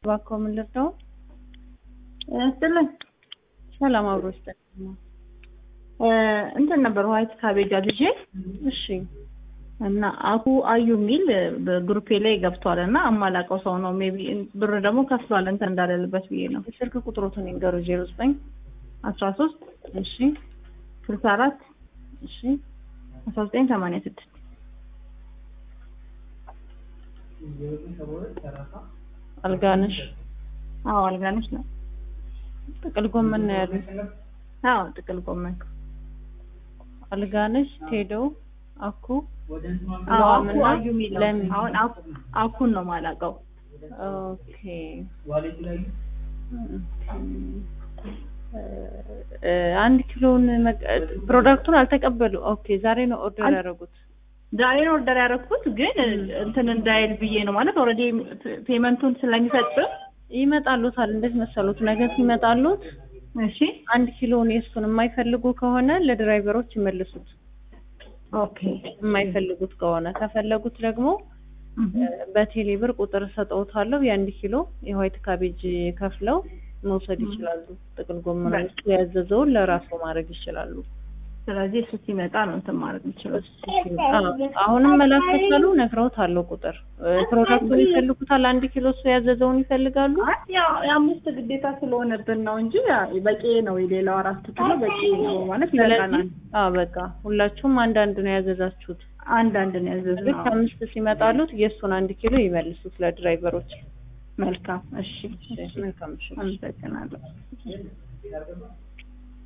እባክዎ ምን ልርዳው? ስልን ሰላም አብሮ ይስጠን። እንትን ነበር ዋይት ካቤጅ አዝዤ እሺ እና አኩ አዩ የሚል በግሩፔ ላይ ገብቷል እና አማላቀው ሰው ነው ሜቢ ብር ደግሞ ከፍሏል እንትን እንዳለልበት ብዬ ነው የስልክ ቁጥሮትን ይንገሩ። ዜሮ ዘጠኝ አስራ ሶስት እሺ ስልሳ አራት እሺ አስራ ዘጠኝ ሰማንያ ስድስት አልጋነሽ አዎ አልጋነሽ ነው ጥቅል ጎመን ነው ያሉት። አዎ ጥቅል ጎመን አልጋነሽ ቴዶ አኩ አዎ አኩ ለዋምና አዩ የሚል ነው ለሚ አሁን አኩ- አኩን ነው ማላቀው ኦኬ እ አንድ ኪሎን መቀ- ፕሮዳክቱን አልተቀበሉ። ኦኬ ዛሬ ነው ኦርደር አል- ያደረጉት። ዛሬ ነው ኦርደር ያደረኩት ግን እንትን እንዳይል ብዬ ነው ማለት ኦልሬዲ ፔመንቱን ስለሚፈጽም ይመጣሉታል። እንዴት መሰሉት? ነገ ሲመጣሉት እሺ አንድ ኪሎን የእሱን የማይፈልጉ ከሆነ ለድራይቨሮች ይመልሱት። ኦኬ የማይፈልጉት ከሆነ ከፈለጉት ደግሞ በቴሌ ብር ቁጥር ሰጠውታለሁ። የአንድ ኪሎ የዋይት ካቤጅ ከፍለው መውሰድ ይችላሉ። ጥቅል ጎመን በቃ። እሱ ያዘዘውን ለራሱ ማድረግ ይችላሉ። ስለዚህ እሱ ሲመጣ ነው እንትን ማድረግ የምችለው አዎ፣ አሁንም መላክ ከቻሉ ነግረውታለሁ ቁጥር እ፣ ፕሮዳክቱን ይፈልጉታል። አንድ ኪሎ እሱ ያዘዘውን ይፈልጋሉ። አይ ያው የአምስት ግዴታ ስለሆነብን ነው እንጂ ያ- በቂ ነው። የሌላው አራት ኪሎ በቂ ነው ማለት ስለዚህ ይበቃናል። አዎ በቃ ሁላችሁም አንዳንድ ነው ያዘዛችሁት። አንዳንድ ነው ያዘዝነው። ልክ አምስት ሲመጣሉት የእሱን አንድ ኪሎ ይመልሱት ለድራይቨሮች። መልካም እሺ፣ መልካም ምሽት። አመሰግናለሁ።